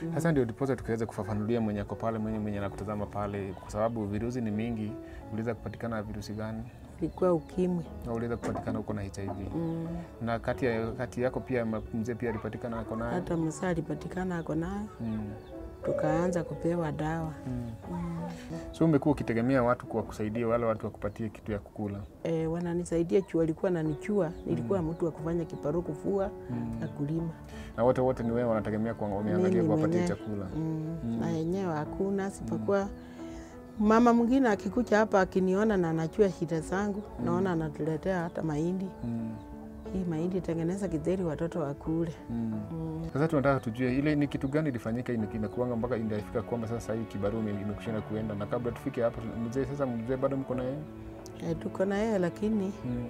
Sasa ndio ndiposa tukaweza kufafanulia mwenye ako pale, mwenye mwenye anakutazama pale, kwa sababu virusi ni mingi. Uliweza kupatikana virusi gani? ilikuwa ukimwi. Na uliweza kupatikana uko na HIV Mm. na kati, ya, kati yako pia ma- mzee pia alipatikana ako nayo Hata msaa alipatikana ako nayo, mm. tukaanza kupewa dawa mm. mm. So umekuwa ukitegemea watu kwa kusaidia wale watu wakupatie kitu ya kukula E, wananisaidia juu walikuwa nanichua, nilikuwa mtu wa kufanya kiparu, kufua mm. na kulima na wote wote ni wewe wanategemea kwa wameangalia Mimi kuwapatia mwenyewe. chakula mm. Mm. na yenyewe hakuna sipokuwa mama mwingine akikuja hapa akiniona na anachua shida zangu naona anatuletea hata mahindi mm. hii mahindi tengeneza kidheri watoto wakule mm. mm. Sasa tunataka tujue ile ni kitu gani ilifanyika ina- inakuanga mpaka inafika kwamba sasa hii kibarua ime- imekushinda kuenda, na kabla tufike hapo, mzee sasa, mzee bado mko na yeye e, tuko na yeye lakini mm.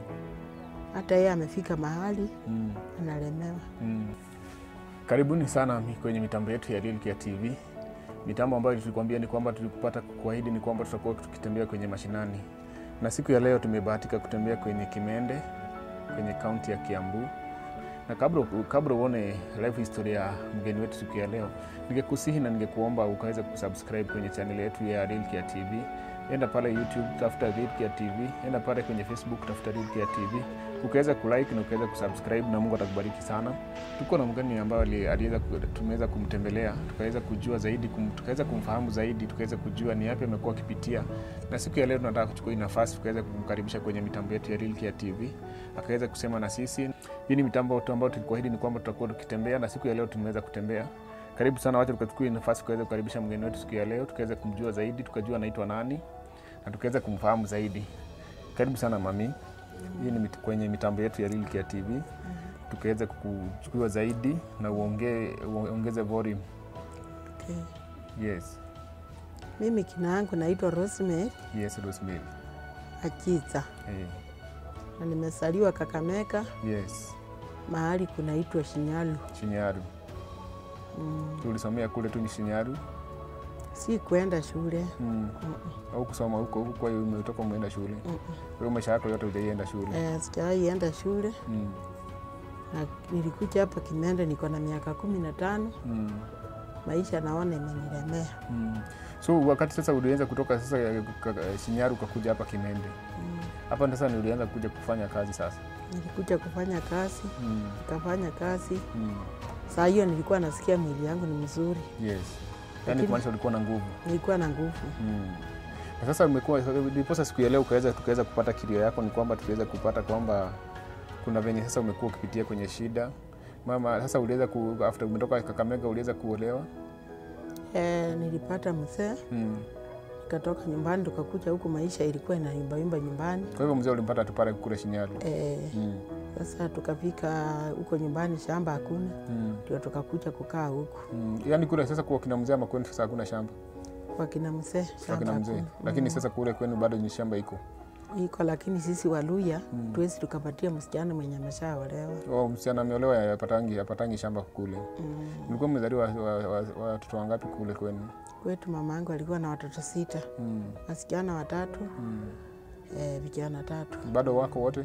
hata yeye amefika mahali mm. analemewa Mm. Karibuni sana mi- kwenye mitambo yetu ya Lilkia TV. Mitambo ambayo tulikuambia ni kwamba tulikupata kuahidi ni kwamba tutakuwa tukitembea kwenye mashinani, na siku ya leo tumebahatika kutembea kwenye Kimende kwenye kaunti ya Kiambu. Na kabla kabla uone live history ya mgeni wetu siku ya leo, ningekusihi na ningekuomba ukaweza kusubscribe kwenye channel yetu ya Lilkia TV. Enda pale YouTube tafuta Lilkia TV, enda pale kwenye Facebook tafuta Lilkia TV, ukaweza kulike na ukaweza kusubscribe, na Mungu atakubariki sana. Tuko na mgeni ambaye ali- aliweza ku- tumeweza kumtembelea tukaweza kujua zaidi kum, tukaweza kumfahamu zaidi tukaweza kujua ni yapi amekuwa akipitia, na siku ya leo tunataka kuchukua hii nafasi tukaweza kumkaribisha kwenye mitambo yetu ya Lilkia TV akaweza kusema na sisi. Hii ni mitambo tu ambayo tulikuahidi ni kwamba tutakuwa tukitembea, na siku ya leo tumeweza kutembea. Karibu sana, wacha tukachukua hii nafasi tukaweza kukaribisha mgeni wetu siku ya leo, tukaweza kumjua zaidi, tukajua anaitwa nani na tukaweza kumfahamu zaidi. Karibu sana mami, hii ni mit, kwenye mitambo yetu ya Lilkia TV tukaweza kuchukua zaidi na uongee uongeze volume. okay. Yes, mimi kina yangu naitwa Rosemary yes, Rosemary. Achiza Hey, na nimesaliwa Kakamega yes, mahali kunaitwa Shinyalu Shinyaru. mm. Tulisomea kule tu ni Shinyaru. si kwenda shule Mm. Mm-mm. Au kusoma huko huko, kwa hiyo umetoka umeenda shule. Mm-mm. Kwa hiyo maisha yako yote hujaienda shule. Eh, sijawahi enda shule Mm. na nilikuja hapa Kimende niko na miaka kumi na tano. Mm. Maisha naona imenilemea Mm. So wakati sasa ulianza kutoka sasa eh, ka- Shinyaru ukakuja hapa Kimende. mm. Hapa sasa ndio ulianza kuja kufanya kazi sasa. Nilikuja kufanya kazi Mm. nikafanya kazi. Mm. Saa hiyo nilikuwa nasikia mwili yangu ni mzuri, Yes. Yaani Lakini- kumaanisha ulikuwa na nguvu. nilikuwa na nguvu Mm. Na sasa umekuwa ndiposa siku ya leo ukaweza tukaweza kupata kilio yako, ni kwamba tuliweza kupata kwamba kuna venye sasa umekuwa ukipitia kwenye shida mama. Sasa uliweza ku, after umetoka Kakamega uliweza kuolewa eh, nilipata mzee mm. nikatoka nyumbani tukakuja huku, maisha ilikuwa inaimbaimba nyumbani Kwa hivyo mzee ulimpata tu pale kule Shinyaru eh, mm. Sasa tukafika huko nyumbani, shamba hakuna, mm. ndio tukakuja kukaa huku mm. Yaani kule sasa kwa kina mzee ama kwenu sasa hakuna shamba kwa kina mzee, kwa shamba kina mzee, hakuna. lakini sasa kule kwenu bado ni shamba iko iko, lakini sisi Waluya Mm. tuwezi tukapatia msichana mwenye ameshaolewa oh, msichana ameolewa apatangi apatangi shamba kule. mm. Mlikuwa mmezaliwa watoto wa, wa, wa, watoto wangapi kule kwenu? Kwetu mama yangu alikuwa na watoto sita, mm. wasichana watatu mm. eh, vijana tatu, bado wako wote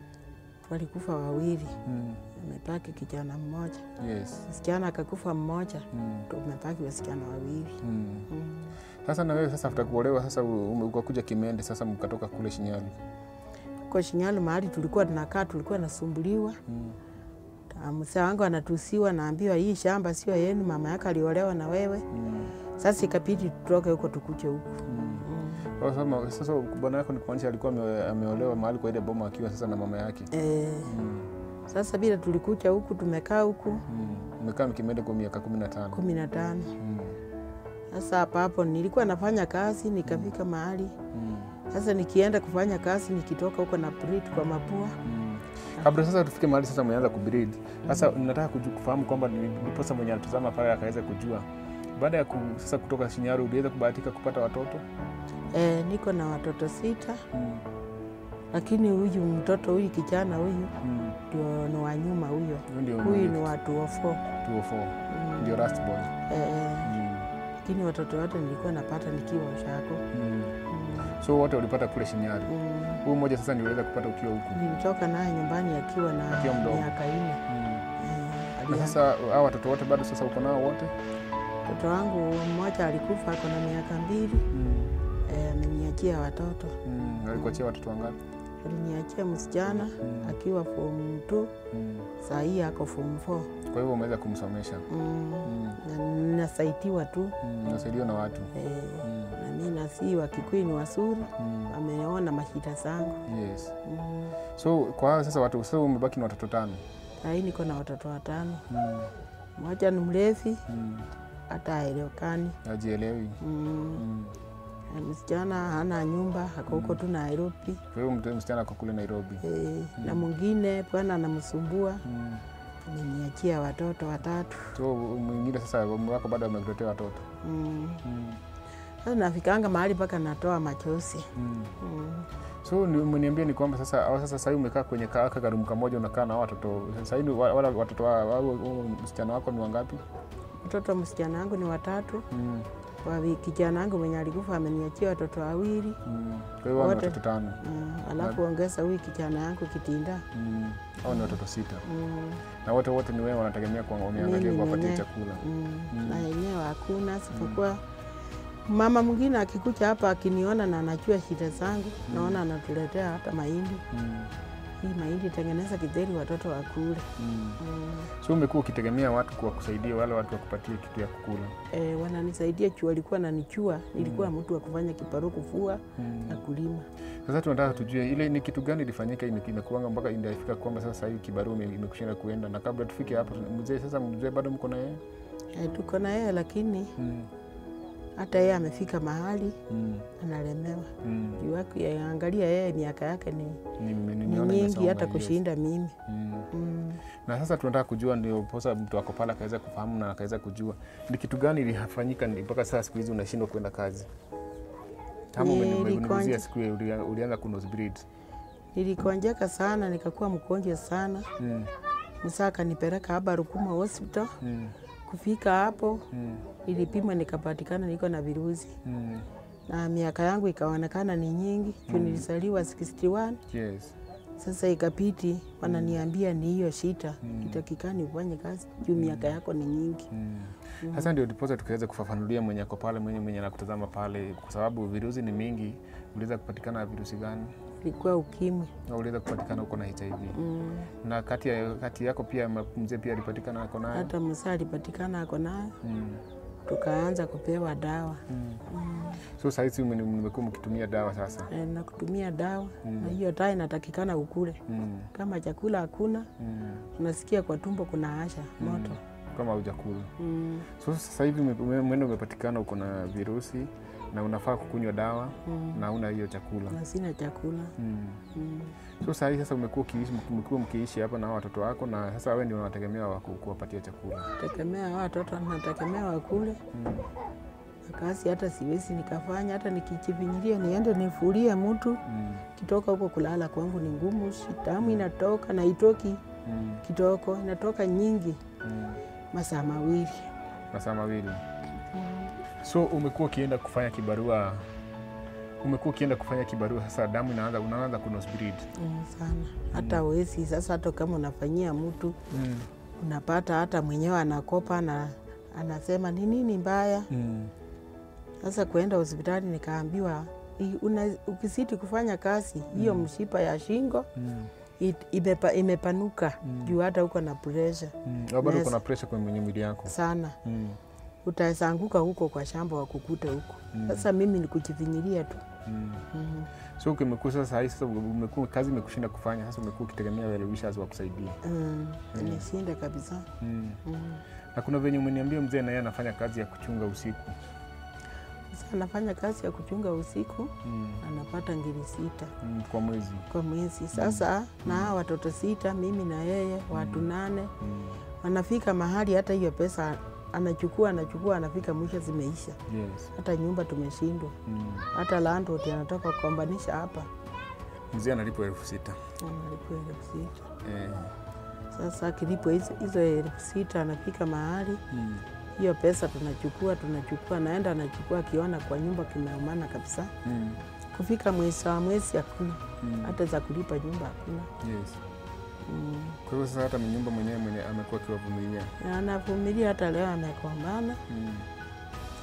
walikufa wawili, mm. amepaki kijana mmoja, yes msichana akakufa mmoja, mm. tumepaki wasichana wawili mm. mm. Sasa na wewe sasa after kuolewa sasa ume- ukakuja Kimende sasa mkatoka kule Shinyalu Kwa Shinyalu mahali tulikuwa tunakaa, tulikuwa nasumbuliwa mm. Ah, mzee wangu anatusiwa, naambiwa hii shamba sio yenu, mama yake aliolewa na wewe. mm. Sasa ikabidi tutoke huko tukuje huku mm. mm. Kwa sababu- Sasa bwana yako ni kumaanisha alikuwa ame- ameolewa mahali kwa ile boma akiwa sasa na mama yake E, mm. sasa bila tulikuja huku tumekaa huku mm. Mmekaa Kimende kwa miaka kumi na tano kumi na tano. mm. Sasa hapa hapo nilikuwa nafanya kazi nikafika mahali mm. sasa, nikienda kufanya kazi nikitoka huko na prit kwa mapua Mm. Kabla sasa tufike mahali sasa mmeanza kubreed. Sasa nataka kuju- kufahamu kwamba ni- ndiposa mwenye alitazama pale akaweza kujua baada ya ku, sasa kutoka Shinyaru uliweza kubahatika kupata watoto e, niko na watoto sita, mm. lakini huyu mtoto huyu kijana huyu Mm. ndio ni wa nyuma huyo, Huyu ndio huyu ni wa 204 204 Mm. ndio last boy Eh, mm. lakini watoto wote nilikuwa napata nikiwa Ushako. Mm. Mm. So wote ulipata kule Shinyaru. Mm. Huyu mmoja sasa ndio uliweza kupata ukiwa huku. Nilitoka naye nyumbani akiwa na Akiwa mdogo. miaka nne. Mm. Eh, Na alia- sasa hao watoto wote bado sasa uko nao wote? Mtoto wangu mmoja alikufa ako na miaka mbili, Mm. eh, ameniachia watoto. Mm. Alikuachia watoto wangapi? Aliniachia msichana Mm. akiwa form 2, Mm. saa hii ako form 4. Kwa hivyo umeweza kumsomesha. Mm. Mm. Na nasaidiwa tu Mm. Unasaidiwa na watu. eh, Mm. na mi nasi Wakikuyu ni wazuri, Mm. ameona mashida zangu Yes. mm. So kwa hao sasa watu sasa umebaki na watoto tano. Saa hii niko na watoto watano, Mm. mmoja ni mlevi Mm. hata haelewekani Hajielewi. mm. Mm. Na msichana hana nyumba, ako huko tu Nairobi Kwa hivyo mtu- msichana ako kule Nairobi. eh, na mwingine bwana anamsumbua, Mm. ameniachia watoto watatu So mwingine sasa mume wako bado amekuletea watoto. mm. Mm. Sasa nafikanga mahali mpaka natoa machozi Mm. mm. So ni- umeniambia ni kwamba sasa au sasa sahii umekaa kwenye ka- ka karumu kamoja unakaa na hao watoto sahii ni wa- wala watoto wa au au msichana wako ni wangapi? Mtoto msichana wangu ni watatu, Mm. wa kijana wangu mwenye alikufa ameniachia watoto wawili Mm. Kwa hiyo hao ni Wote. watoto tano. mm. alafu ongeza huyu kijana yangu Kitinda Mm. Hao ni watoto sita. mm. Na wote wote ni wewe wanategemea kwa wameangalia Mimi kuwapatia mwenyewe. chakula. Mm. Mm. na yenyewe hakuna sipokuwa mama mwingine akikuja hapa akiniona na anajua shida zangu naona anatuletea hata mahindi Mm. hii mahindi tengeneza kidheri watoto wakule Mm. mm. So umekuwa ukitegemea watu kwa kusaidia wale watu wakupatie kitu ya kukula. e, wananisaidia juu walikuwa nanichua nilikuwa mtu wa kufanya kiparu kufua Mm. na kulima Sasa tunataka tujue ile ni kitu gani ilifanyika ime- imekuanga mpaka inafika kwamba sasa hivi kibarua ime- imekushinda kuenda, na kabla tufike hapo, mzee sasa, mzee bado mko na yeye? e, tuko na yeye lakini Mm. hata yeye amefika mahali Mm. analemewa Mm. juu yake- angalia yeye miaka yake ni, Ni- ni- ni nimeona nyingi imesoma, hata yes. kushinda mimi Mm. mm. Na sasa tunataka kujua, ndio posa mtu ako pale akaweza kufahamu na akaweza kujua ni kitu gani ilifanyika ni- mpaka sasa siku hizi unashindwa kwenda kazi. Kama Ni- umeniguzia nilikonja- siku ile ulia- ulianza kunose bleed. nilikonjeka sana nikakuwa mgonjwa sana Mm. msaa akanipeleka hapa Rukuma hospital Mm. kufika hapo Mm. ilipimwa nikapatikana niko na virusi Mm. na miaka yangu ikaonekana ni nyingi juu nilisaliwa 61 Yes. sasa ikapiti wananiambia ni hiyo shita Mm. itakikani ufanye kazi juu miaka yako ni nyingi Mm. Sasa ndio ndiposa tukaweza kufafanulia mwenye ako pale mwenye mwenye anakutazama pale, kwa sababu virusi ni mingi. Uliweza kupatikana na virusi gani? ilikuwa ukimwi Na uliweza kupatikana uko na HIV mm. na kati, ya, kati yako pia ma- mzee pia alipatikana ako nayo. hata msaa alipatikana ako nayo Mm. tukaanza kupewa dawa Mm. mm. So sahizi mmekuwa mkitumia dawa sasa. e, na kutumia dawa Mm. na hiyo taa inatakikana ukule Mm. kama chakula hakuna Mm. unasikia kwa tumbo kuna asha moto Kama hujakula. mm. So sasa hivi ume- ume- mwendo umepatikana uko na virusi na unafaa kukunywa dawa Mm. na una hiyo chakula. na sina chakula Mm. mm. So saa hii sasa umekuwa ukiishi umekuwa mkiishi hapa na hao watoto wako, na sasa wewe ndio unategemea wa ku- kuwapatia chakula. tegemea hao watoto nategemea wakule Mm. na kazi hata siwezi nikafanya hata nikichivinyilia niende nifulie mtu Mm. kitoka huko kulala kwangu ni ngumu si damu inatoka na itoki Mm. kitoko inatoka nyingi Mm. masaa mawili Masaa mawili. So umekuwa ukienda kufanya kibarua, umekuwa ukienda kufanya kibarua, sasa damu inaanza unaanza kunose bleed. mm, sana hata wezi sasa hata kama unafanyia mtu Mm. unapata hata mwenyewe anakopa na anasema ni nini mbaya Mm. Sasa kuenda hospitali nikaambiwa "I- una, ukisiti kufanya kazi hiyo mshipa ya shingo Mm. it- imepa, imepanuka Mm. juu hata uko na presha Mm. Au bado Yes. uko na pressure kwenye mwili yako. sana, Mm. utaweza anguka huko kwa shamba wakukute huko. Mm. Sasa mimi ni kujivinyilia tu Mm. mm. So umekuwa sasa hii sasa umekuwa kazi imekushinda kufanya, sasa umekuwa ukitegemea wale wishers wa kusaidia. mm. Nimeshinda kabisa Mm. mm. Na kuna venye umeniambia mzee na yeye anafanya kazi ya kuchunga usiku. Sasa anafanya kazi ya kuchunga usiku Mm. anapata ngiri sita Mm. Kwa mwezi. kwa mwezi. Sasa na hawa watoto sita, mimi na yeye watu nane, Mm. wanafika mahali hata hiyo pesa anachukua anachukua, anafika mwisho zimeisha. Yes. hata nyumba tumeshindwa, Mm. hata landlord anataka kukombanisha hapa, Mzee analipwa elfu sita. analipwa elfu sita. Eh. Sasa akilipwa hizo hizo elfu sita anafika mahali Mm. hiyo pesa tunachukua tunachukua, naenda anachukua, akiona kwa nyumba kimeumana kabisa. Mm. Kufika mwezi wa mwezi hakuna, Mm. hata za kulipa nyumba hakuna. Yes. Mm. Kwa hivyo sasa hata nyumba mwenyewe mwenye amekuwa akiwavumilia. Na anavumilia, hata leo amekombana, Mm.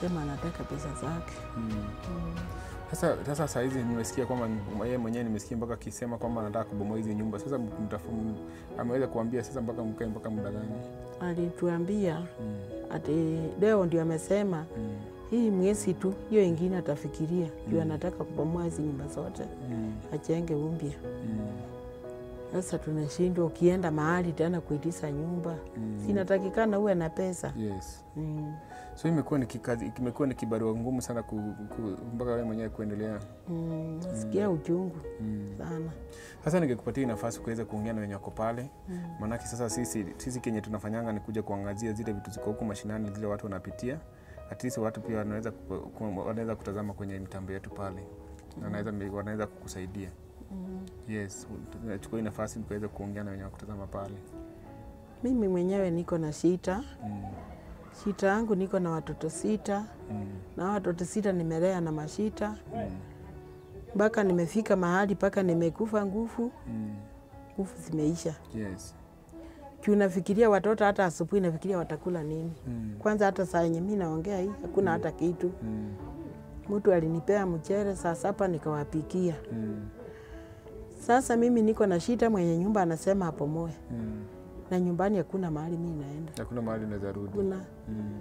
sema anataka pesa zake. Mm. Sasa sasa saa hizi nimesikia kwamba yeye mwenyewe nimesikia mpaka akisema kwamba anataka kubomoa hizi nyumba. Sasa mtafu- ameweza kuambia sasa mpaka mkae mpaka muda gani? Alituambia Mm. ati leo ndio amesema Mm. hii mwezi tu, hiyo ingine atafikiria juu Mm. anataka kubomoa hizi nyumba zote Mm. achenge umpya. Mm. Sasa tunashindwa, ukienda mahali tena kuitisha nyumba, Mm. sinatakikana uwe na pesa Yes. mm. So imekuwa ni kikazi, imekuwa ni kibarua ngumu sana ku, ku, mpaka wewe mwenyewe kuendelea. Mm. Nasikia uchungu Mm. sana Sasa ningekupatia nafasi kuweza kuongea na wenye wako pale, mm. maanake sasa sisi sisi kenye tunafanyanga ni kuja kuangazia zile vitu ziko huko mashinani, zile watu wanapitia. At least watu pia wanaweza ku- ku- wanaweza kutazama kwenye mitambo yetu pale, na wanaweza wanaweza kukusaidia. Mm. Yes, nachukua hii nafasi nikaweza kuongea na wenye wakutazama pale. Mimi mwenyewe niko na shita Mm. shita yangu, niko na watoto sita Mm. na watoto sita nimelea na mashita Mm. mpaka nimefika mahali mpaka nimekufa nguvu, Mm. nguvu zimeisha. Yes. Juu nafikiria watoto, hata asubuhi nafikiria watakula nini. Mm. Kwanza hata saa yenye mi naongea hii hakuna hata kitu. Mm. Mtu alinipea mchere saa saba nikawapikia. Mm. Sasa mimi niko na shida, mwenye nyumba anasema apomoe, Mm. na nyumbani hakuna mahali mi naenda Hakuna mahali unaweza rudi. kuna. Mm.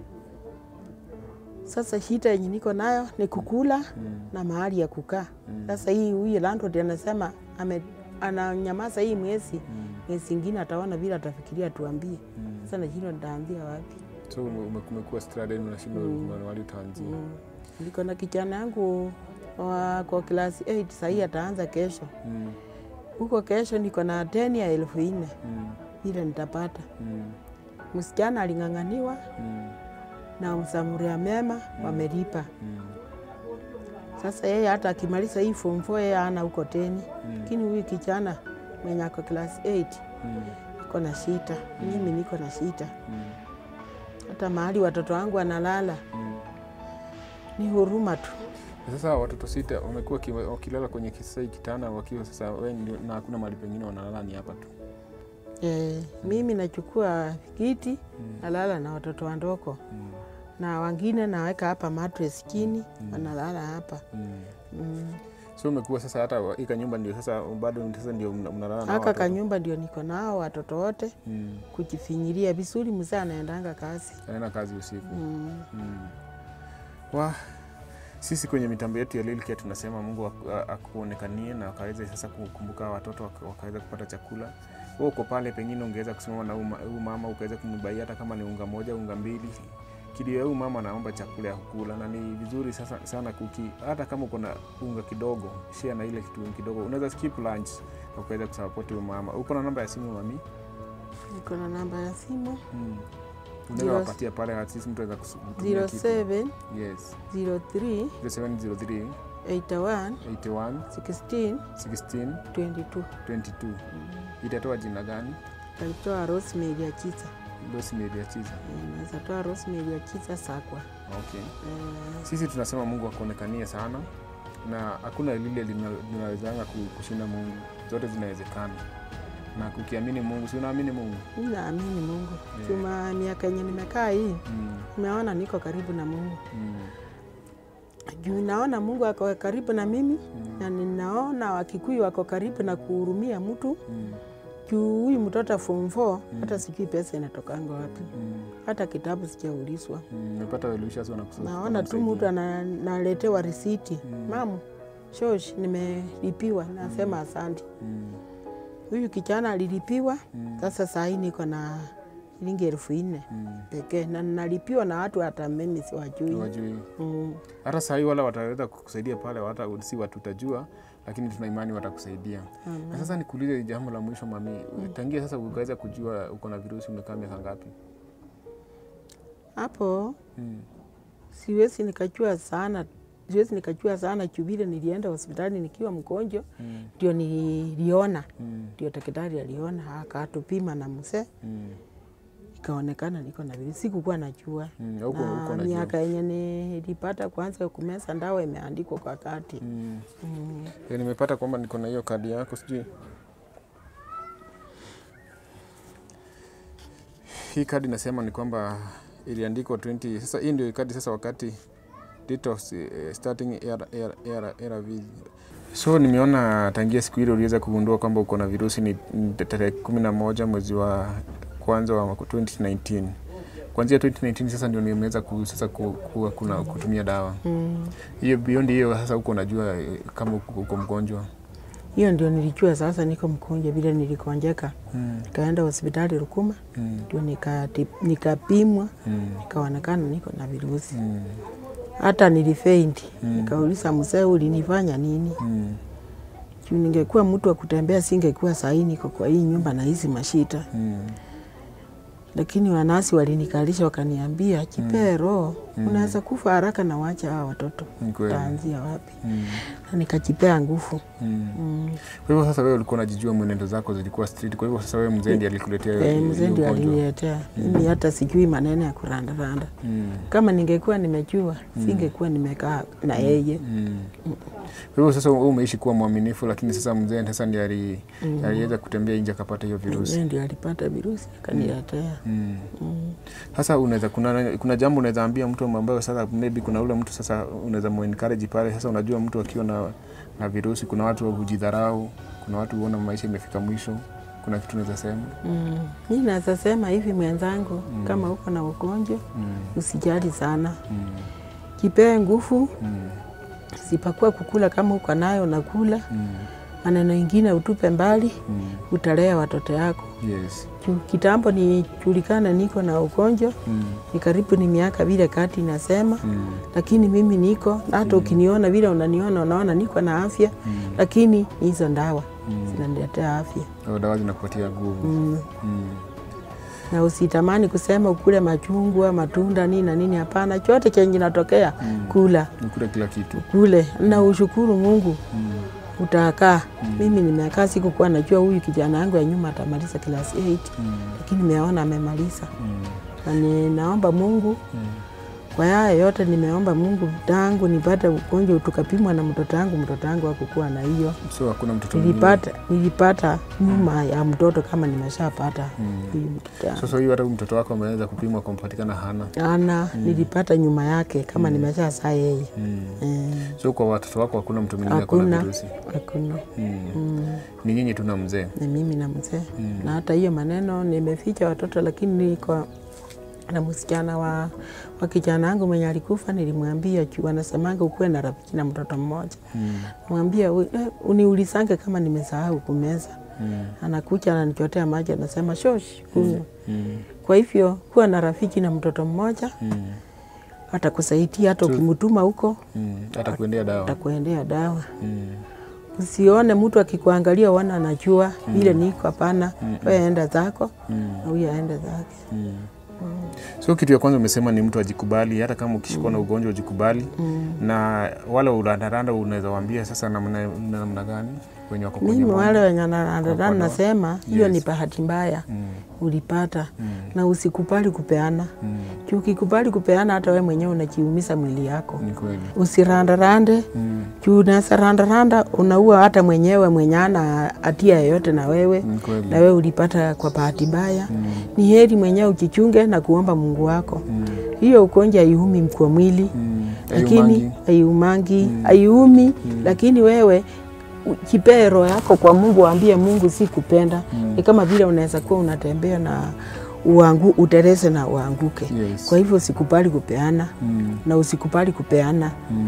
Sasa shida yenye niko nayo ni kukula Mm. na mahali ya kukaa. Mm. Sasa hii huyu landlord anasema ame, ananyamaza hii mwezi Mm. mwezi ingine ataona vile atafikiria tuambie. Mm. Sasa nashindwa nitaambia wapi. So ume- ume- umekuwa stranded, unashindwa mahali utaanzia. Mm. Niko na kijana yangu wa kwa klasi 8 sahii ataanza kesho. Mm. Huko kesho niko na deni ya elfu nne Mm. ile nitapata. Mm. Msichana aling'ang'aniwa Mm. na msamuria mema wamelipa. Mm. Sasa yeye hata akimaliza hii form 4 yeye ana huko teni, Mm. lakini huyu kijana mwenye ako class 8 Mm. ako na shita, mimi niko na shita. Mm. Hata mahali watoto wangu wanalala Mm. ni huruma tu. Sasa watoto sita wamekuwa ki- wakilala kwenye kisai kitanda wakiwa sasa we ndio- na hakuna mahali pengine wanalala, ni hapa tu. E, mimi nachukua kiti Mm. nalala na watoto wandoko Mm. na wengine naweka hapa mattress chini wanalala hapa Mm. mm. So umekuwa sasa hata wa- ika nyumba ndio sasa bado sasa ndio mna- mnalala na hao Haka watoto. kanyumba ndio niko nao watoto wote Mm. kujifinyiria vizuri. Mzee anaendanga kazi Anaenda kazi usiku. mm. Mm. Wa sisi kwenye mitambo yetu ya Lilkia tunasema Mungu aku- a- akuonekanie na akaweze sasa kukumbuka watoto waka- wakaweza kupata chakula. Wewe uko pale, pengine ungeweza kusimama na huyu ma- huyu mama ukaweza kumbaia hata kama ni unga moja unga mbili kilio ya huyu mama anaomba chakula ya kukula, na ni vizuri sasa sana kuki, hata kama uko na unga kidogo, share na ile kitu kidogo, unaweza skip lunch na ukaweza kusupport huyu mama. Uko na namba ya simu mami? Niko na namba ya simu Mm. Unaweza Zero- wapatia pale, at least mtu anaweza kutumia kitu. 07 Yes. 03 0703 81 81 16 16 22 22 itatoa jina gani? alitoa Rosemary Achiza. Rosemary Achiza. Eh, Naweza toa Rosemary Achiza Sakwa. Okay. Eh, Sisi tunasema Mungu akuonekanie sana, na hakuna lile lina- linawezanga ku- kushinda Mungu, zote zinawezekana. Na kukiamini Mungu, si unaamini Mungu? mi naamini Mungu. Yeah. Chuma miaka yenye nimekaa hii Mm, nimeona niko karibu na Mungu mm, juu naona Mungu ako karibu na mimi Mm. na ninaona Wakikuyu wako karibu na kuhurumia mtu mm, juu huyu mtoto form 4 hata sijui pesa inatokanga wapi, mm, hata kitabu sijaulizwa. mm. Nimepata Welishers wanakusa- Naona tu wanamsaidia. mtu ana- naletewa risiti, mamu shosh, nimelipiwa. Nasema asante. Mm, Huyu kijana alilipiwa, Mm. sasa saa hii niko na shilingi elfu nne mm. pekee na nalipiwa na watu hata mimi siwajui. Wajui. Mm. hata sahii wala wataweza kukusaidia pale, hata si watutajua, lakini tuna imani watakusaidia. Na sasa nikuulize jambo la mwisho mami, tangia sasa ukaweza kujua uko na virusi, umekaa miaka ngapi? Hapo Mm. siwezi nikajua sana, siwezi nikajua sana juu vile nilienda hospitali nikiwa mgonjwa, Mm. ndio niliona, Mm. ndio daktari aliona akatupima na mzee, Mm. ikaonekana niko na virusi. Sikukuwa najua Mm. Huko na huko najua. miaka yenye nilipata kwanza kumeza ndawa imeandikwa kwa kati Mm. mm. Ya, nimepata kwamba niko na hiyo kadi yako, sijui hii kadi nasema ni kwamba iliandikwa 20 sasa hii ndio ikadi sasa wakati date of uh, starting era, era, era, era vi- so nimeona tangia siku ile uliweza kugundua kwamba uko na virusi ni ni tarehe kumi na moja mwezi wa kwanza wa mwaka 2019 kuanzia 2019 sasa ndio nimeweza ku, sasa ku, ku, kuna, kutumia dawa Mm. hiyo beyond hiyo sasa huko unajua eh, kama uko uko mgonjwa Hiyo ndio nilijua sasa niko mgonjwa vile nilikonjeka. mm. Nikaenda hospitali Rukuma mm. ndio nikati- nikapimwa mm. nikaonekana niko na virusi. mm. Hata nilifeint. Mm. Nikauliza mzee, ulinifanya nini? mm. Juu ningekuwa mtu wa kutembea singekuwa sahi niko kwa hii nyumba na hizi mashita. mm. Lakini wanasi walinikalisha wakaniambia, jipee roho, unaweza kufa haraka na wacha hawa watoto, Ni kweli. utaanzia wapi? mm. Na nikajipea nguvu mm. mm. Kwa hivyo sasa wewe ulikuwa unajijua mwenendo zako zilikuwa street. Kwa hivyo sasa wewe mzee ndiye alikuletea hiyo- Eh, hiyo mzee ndio ugonjwa. aliniletea mimi, hata sijui maneno ya kurandaranda. Mm. Kama ningekuwa nimejua singekuwa nimekaa na yeye. Mm. Kwa hivyo sasa wewe umeishi kuwa mwaminifu, lakini sasa mzee sasa ndiye ali, aliweza kutembea nje akapata hiyo virusi. Mzee ndio alipata virusi akaniletea. Mm. Mm. Sasa unaweza kuna, kuna jambo unaweza ambia mtu ambaye sasa maybe kuna ule mtu sasa unaweza muencourage pale. Sasa unajua mtu akiwa na, na virusi, kuna watu hujidharau, kuna watu huona maisha imefika mwisho. Kuna kitu unaweza sema? Mm. Mi naweza sema hivi mwenzangu, kama uko na ugonjwa Mm. usijali sana, Mm. kipee nguvu, Mm. sipakuwa kukula kama uko nayo nakula. Mm. Maneno ingine utupe mbali, Mm. utalea watoto yako. Yes. Juu Kitambo nijulikana niko na ugonjwa, Mm. ni karibu ni miaka vile kati inasema Mm. lakini mimi niko na hata ukiniona vile unaniona unaona niko na afya Mm. lakini hizo ndawa Mm. zinaniletea afya Au dawa zinakupatia nguvu. mm. Mm. na usitamani kusema ukule machungwa matunda nini na nini hapana chote chenye kinatokea Mm. kula Nikula kila kitu. kule na ushukuru mungu Mm. utakaa mimi nimekaa sikukuwa najua huyu kijana yangu ya nyuma atamaliza klasi 8 Mm. lakini nimeona amemaliza Mm. na ninaomba mungu Mm. Kwa haya yote nimeomba Mungu tangu nipate ugonjwa tukapimwa na mtoto wangu, mtoto wangu hakukuwa na hiyo. So hakuna mtoto mwingine. Nilipata nilipata nyuma ya mtoto kama nimeshapata huyu mtoto wangu. Sasa hiyo hata huyu mtoto wako ameweza kupimwa kumpatikana hana. Ana nilipata nyuma yake kama nimesha saa yeye. Mm. Eh, So kwa watoto wako hakuna mtu mwingine ako na Hakuna. virusi. Hakuna. Mm. Mm, Ni nyinyi tu na mzee. ni mimi na mzee na hata hiyo maneno nimeficha watoto, lakini niko na msichana wa, wa kijana wangu mwenye alikufa, nilimwambia juu anasemanga ukuwe na rafiki na mtoto mmoja Mm. mwambia "We- eh, uniulisange kama nimesahau kumeza. Mm. Anakuja ananichotea maji, anasema shosh, kunywa. Mm. Kwa hivyo kuwa na rafiki na mtoto mmoja Mm. atakusaidia, hata ukimtuma huko Mm. Hata kuendea dawa. atakuendea dawa. Mm. Usione mtu akikuangalia uona anajua vile niko, hapana. Wewe enda zako Mm. na huyu aende zake. Mm. So kitu ya kwanza umesema ni mtu ajikubali, hata kama ukishikwa na ugonjwa ujikubali. Na wale urandaranda unaweza waambia sasa namna namna gani wenye wako kwenye Mimi bonde? wale wenye narandarana Kwa- nasema hiyo ni Yes. bahati mbaya Mm. ulipata, Mm. na usikubali kupeana. Mm. Juu ukikubali kupeana, hata wewe mwenyewe unajiumiza mwili yako. Ni kweli. Usirandarande Mm. juu unaweza randaranda, unaua hata mwenyewe mwenye ana hatia yoyote na wewe Ni kweli. na wewe ulipata kwa bahati mbaya. Ni heri mwenyewe ujichunge na kuomba Mungu wako. Mm. Hiyo ugonjwa haiumi kwa mwili Mm. lakini Ayumangi. haiumangi, haiumi, lakini wewe u- jipee roho yako kwa Mungu, waambie Mungu si kupenda. Ni kama vile unaweza kuwa unatembea na uangu, uterese na uanguke. Yes. Kwa hivyo usikubali kupeana Mm. na usikubali kupeana Mm.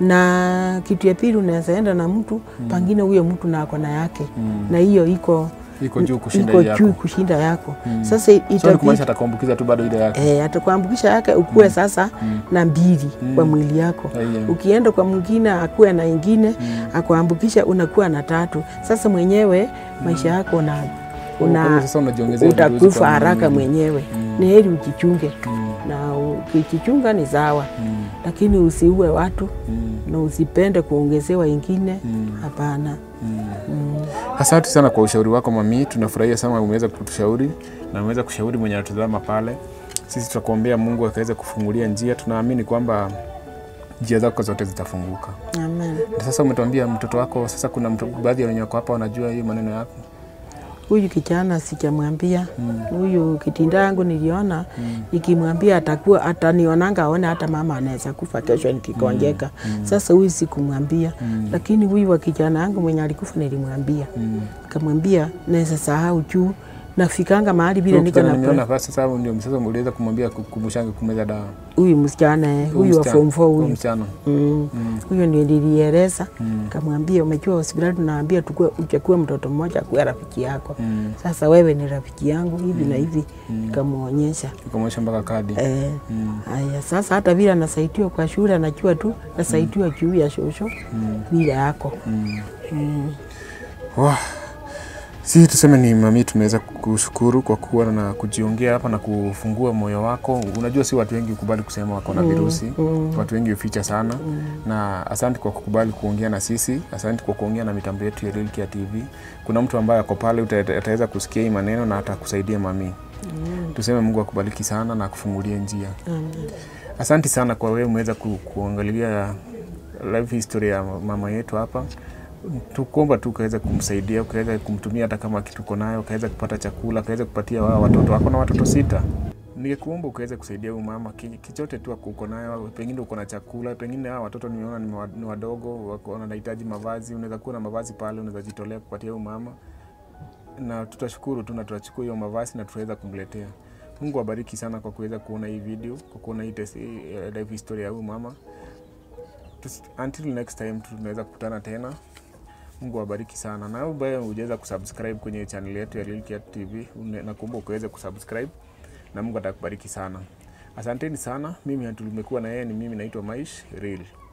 na kitu ya pili unaweza enda na mtu pangine huyo mtu na ako na yake Mm. na hiyo iko Iko juu kushinda iko hii yako. juu kushinda yako sasa So ni itabidi kumaanisha atakuambukiza tu bado ile yake. eh, atakuambukisha yake ukuwe sasa na mbili kwa mwili yako Yeah. ukienda kwa mwingine akuwe na ingine akuambukisha unakuwa na tatu sasa mwenyewe maisha yako una, Kwa hivyo una sasa unajiongezea virusi utakufa kwa haraka mwili. mwenyewe ni heri ujichunge na ukijichunga ni sawa Mm. lakini usiue watu Mm. na usipende kuongezewa ingine Mm. hapana mm. Asante sana kwa ushauri wako mami, tunafurahia sana umeweza kutushauri na umeweza kushauri mwenye anatazama pale. Sisi tutakuombea Mungu akaweza kufungulia njia. Tunaamini kwamba njia zako zote zitafunguka. amen Na sasa umetuambia mtoto wako, sasa kuna mtu, baadhi ya wenye wako hapa wanajua hiyo maneno yako. huyu kijana sijamwambia huyu kitinda yangu niliona nikimwambia atakuwa atanionanga aone hata mama anaweza kufa kesho nikikonjeka. Sasa huyu sikumwambia, lakini huyu wa kijana yangu mwenye alikufa nilimwambia, nikamwambia naweza sahau juu nafikanga mahali vile niko Kijana na nimeona basi sasa ndio sasa uliweza kumwambia kukumbushanga kumeza dawa. huyu msichana eh, huyu wa msichana- form 4 huyu huyu msichana. Mm. Huyo ndio nilieleza kamwambia, umejua hospitali tunaambia tukue uchakue mtoto mmoja akuwe rafiki yako. Mm. Sasa wewe ni rafiki yangu hivi na hivi, nikamwonyesha Ukamwonyesha mpaka kadi. eh. Mm. Haya, sasa hata vile anasaidiwa kwa shule, anajua tu nasaidiwa juu ya shosho vile yako Mm. mm. Wah. Si tuseme ni mami, tumeweza kushukuru kwa kuwa na kujiongea hapa na kufungua moyo wako. Unajua, si watu wengi hukubali kusema wako na virusi mm. watu wengi huficha sana na asante kwa kukubali kuongea na sisi, asante kwa kuongea na mitambo yetu ya Real Care TV. Kuna mtu ambaye ako pale uta- ataweza kusikia hii maneno na atakusaidia mami. Tuseme Mungu akubariki sana na akufungulie njia. Amen. Asante sana kwa wewe umeweza ku, kuangalia life history ya mama yetu hapa. Tukuomba tu ukaweza kumsaidia, ukaweza kumtumia hata kama kitu uko nayo, ukaweza kupata chakula, ukaweza kupatia wao watoto wako na watoto sita. Ningekuomba ukaweza kusaidia huyu mama ki- kichote tu uko nayo, pengine uko na chakula, pengine hao watoto nimeona ni wa- ni wadogo, wako- wanahitaji mavazi, unaweza kuwa na mavazi pale, unaweza jitolea kupatia huyu mama, na tutashukuru tu na tutachukua hiyo mavazi na tutaweza kumletea. Mungu awabariki sana kwa kuweza kuona hii video, kwa kuona hii test- hii, eh, life history ya huyu mama. Tus- Until next time tunaweza kukutana tena. Mungu awabariki sana. Na wewe ambaye hujaweza kusubscribe kwenye channel yetu ya Real Care TV, une- nakuomba ukaweze kusubscribe na Mungu atakubariki sana. Asanteni sana. Mimi tumekuwa na yeye, ni mimi naitwa Maish Real.